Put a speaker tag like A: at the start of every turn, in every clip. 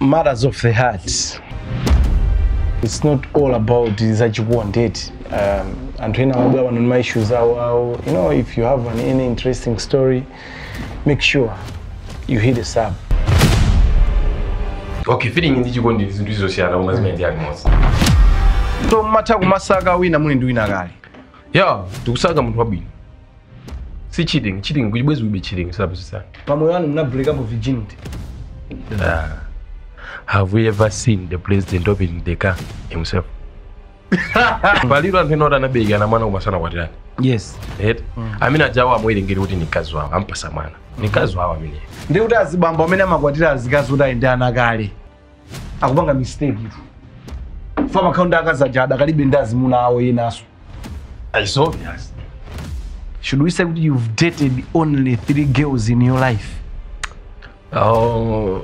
A: matters of the heart it's not all about zachikuwandeti um, anthu ena amabwera pano ndi ma issues awo awo you know if you have an, any interesting story make sure you hit us up
B: okay feeling ndi chikondi ndi zinthu zosiyana koma zimene ndi alimodzi
A: so mmatha kumasaka wina muli ndi wina kale
B: ya ndikusaka munthu wabwino si cheating cheating kuchibwezi kuibe cheating sabusisana
A: pamoyo wanu muna break up virginity
B: uh, have we ever seen the president opening the car himself paliro anthu ena oti anabereka mwana kumasana kwatirani
A: yes
B: right amene ajawo amwerengeri kuti ni mkazi wawo ampasa mwana ni mkazi wawo amene
A: ndi kuti azibambo amene amakwatira azikazi kuti ayende ana kale akupanga mistake itu fama akhaundi akazaja adakalibe ndi azimuna awo yenaso
B: it's obvious
A: should we say kuti you've dated only three girls in your life
B: oh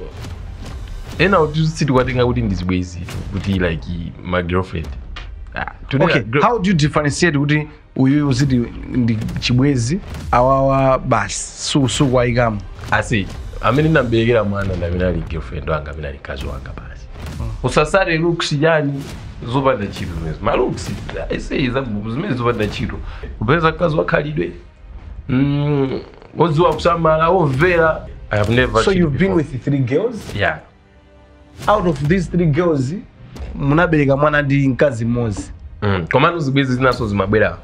B: ena kuti sitikwatenga kuti ndizibwezi kuti like my girlfriend ah, today
A: okay
B: girl-
A: how do you differentiate kuti uyuyu uziti ndi chibwezi awawa basi sukusuku ayikamo
B: asi amene ndamberekera mwana ndi amene ali girlfriend wanga amene ali mkazi wanga basi usasale looks yani zopanda ntchito zimenezo ma looks aisei zimene zopanda ntchito kupeza mkazi wakhalidwe mm, odziwa kusamala omvera i have never
A: so
B: cheated
A: you've been
B: before.
A: with three girls
B: yeah
A: out of these three girls munabereka mwana ndi mkazi mmodzi
B: mm. komano zibwezi zinaso zimabwera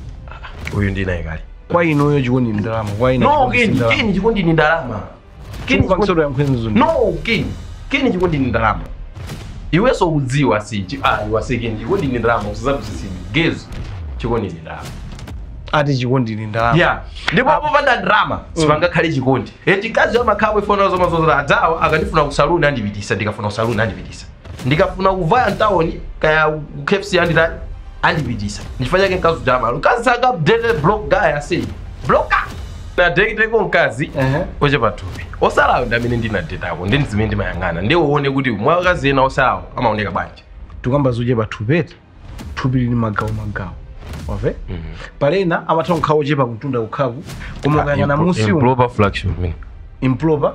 B: uyu ndi naye kale
A: kwa inuyo chikondi ndi ndalama kwa ina
B: no
A: chikondi si
B: keni
A: ndalama.
B: keni chikondi ni ndalama keni
A: Chikondi
B: chikondi
A: ya mkwenzo ndi-
B: no keni keni chikondi ni ndalama iwenso udziwa si chi- ah iwase keni chikondi ni ndalama usazabusisini gezo chikondi ni ndalama
A: ati chikondi ndi ndalama
B: yeah ndipo popanda ndalama sipangakhale chikondi eti kazi amakhawa ifona zoma zozera adawa akandifuna kusaluni andipitisa ndikafuna kusaluni andipitisa ndikafuna kuvaya mtawoni kaya KFC anditani andipitisa ndifanya chake nkazi jama mkazi saka updated block guy asi blocker na date ko mkazi
A: Ehe.
B: oche pathupi osalawo ndi amene ndinadetako ndi zimene ndimayang'ana ndi uone kuti mwakazi ena osalawo amaoneka bwanji
A: tukamba zuje pathupeti thupi lili magawo magawo wave palena amatha kukhawa ochepa kutunda kukhaku koma ukayang'ana musi umu
B: improper flexion mini
A: improper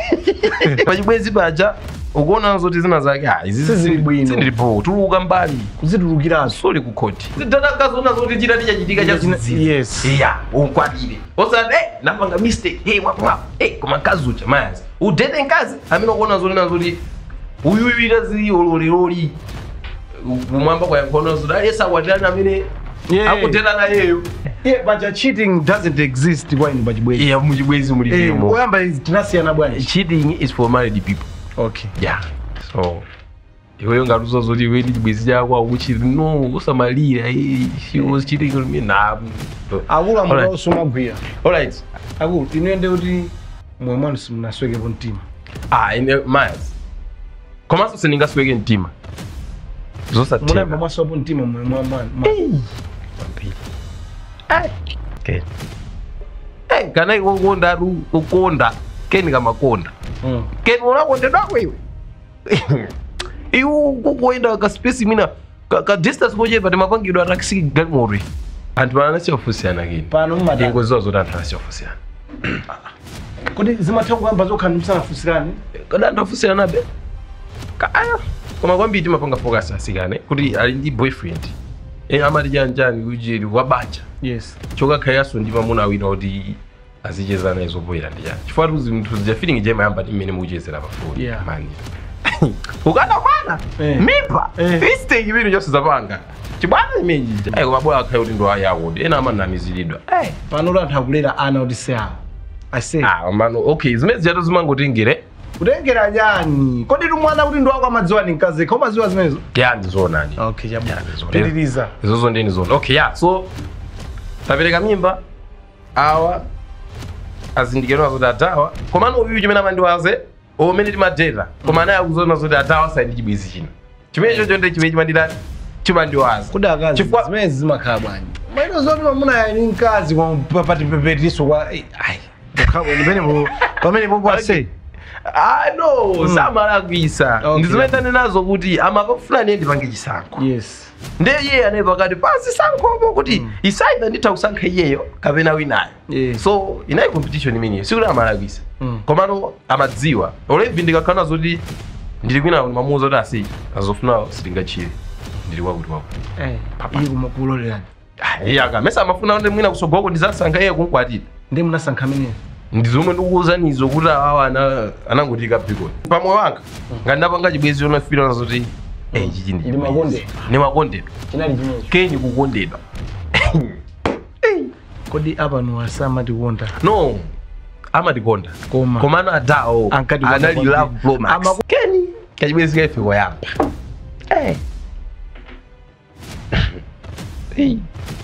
B: pachibwezi paja ukuona zoti zina zake ah izi
A: Sizili bwino.
B: sindilipo tuluka mbali
A: kuzitulukiraso
B: soli kukhoti zidadakazoona zoti chita tichachitika cha
A: China-
B: zizizi
A: yes.
B: iya ukwatire osati eh napanga mistake hey wapo wapo eh koma mkazi ucha mayazi udete mkazi amene ukuona zoti nazoti uyuwira zilolololi kumwamba kwa yankhono zoti alesa kwatirani amene
A: Yeah.
B: akuteta nayeyo
A: yeah but cheating doesn't exist kwa inu pachibwezi
B: iya muchibwezi
A: Eh,
B: mulivimo
A: oyamba izi tinasiyana bwanji
B: cheating is for married people
A: okay
B: yeah so iweyo ngatuza zoti iwe ndi chibwezi chako akuchiti no usamalira eh, she was cheating on me nah
A: akulu
B: Alright.
A: amukawo sumagwira
B: alright
A: akulu inuyende kuti moyo mwanu simunaswekepo mtima
B: ah ine miles komanso sindingasweke mtima
A: munayamba
B: zosatheka
A: mwasowapo mtima moyo mwa mani
B: Kwambiri. Ai, Ken. Eh, kana iwe ukonda ru ukonda keni kamakonda keni unakondedwako iwe iwe kukuenda ka space mina ka, ka distance kochepa timapangidwa atakisi galimoto anthu pana anasiyofusiyana keni
A: pano mumata
B: ingoziwa zoti anthu anasiyofusiyana
A: kuti zimatha kuyamba zokha msanafusirani
B: kada anthu afusiyana be kaya koma kwambiri timapanga focus asikane kuti ali ndi boyfriend eh, amati chanjani kuchiri wabanja
A: yes
B: chokakhayaso ndi mamuna awina kuti azicheza naye zopoyera ndi chani chifukwa tuzi mnthu zija feeling jemayamba ndi mmene muchezera pafoni
A: Yeah.
B: mani ukana mwana
A: Eh.
B: mimba
A: Eh.
B: isite chimene chonse zapanga chibwana imeji ayi koma bwana akhaye kuti ndo ayawo ena amanamiziridwa eh
A: pano kuti anthu akulera ana kuti se awo ase
B: ah mano okay zimene zijato zimangotengere
A: kutengera nyani kodi tu mwana kuti ndo wako amadziwa ni mkazi kha umadziwa zimenezo
B: yani zonani
A: okay
B: Yeah,
A: chabwino
B: ndizo.
A: pitiriza
B: izozo ndeni zona okay yeah so tapereka mimba awa azindikirwa zoti atawa komano uyu chimene amandiwaze omene timadeta koma anaye akuzona zoti atawa saindi chibwezi chino chimene chocho ndi chimene chimanditani chimandiwaza
A: kuti akazi
B: Chifukwa-
A: zimene zimakhala bwanji maito zoti mamuna ni mkazi pati pepetiso kwa ai kukhapo pamene pamene popo ase
B: ah no samalakwisa
A: Okay.
B: ndizimene nazo kuti amapafuna niye ndipange chisankho
A: yes
B: ndiye iye ane pakati pasi sankhopo kuti isaida nditha kusankha iyeyo kapena winayo
A: Yeah.
B: so inayi competition imeneyo sikuti amalakwisa
A: Mm.
B: komano amadziwa olevi ndikakhala zoti ndili kwina mamuuza kuti asi azofuna sitingachire ndili wakuti wakuti
A: iyi kumakulolelani
B: iye akamesa amafuna kuti mwina kusogoloko ndizasankha iye kunkwatira
A: ndi munasankha ameneyo
B: ndi zomwe ndikuwuzanizo kuti awa ana- anangotika bigoni pamoyo wanga ngati ndapanga chibwezi chomafira nazo kuti eh, chichi ndi
A: Ndi
B: chibwezi.
A: makondedwa.
B: ndi makondedwa
A: chinali chimenecho
B: keni kukondedwa
A: kodi apano asamatikonda
B: no amatikonda
A: Koma.
B: komano adawo
A: Ankatikonda
B: anali
A: kwambiri.
B: love blomax
A: Amaku-
B: keni kachibwezi kaife koyamba Eh. Eh.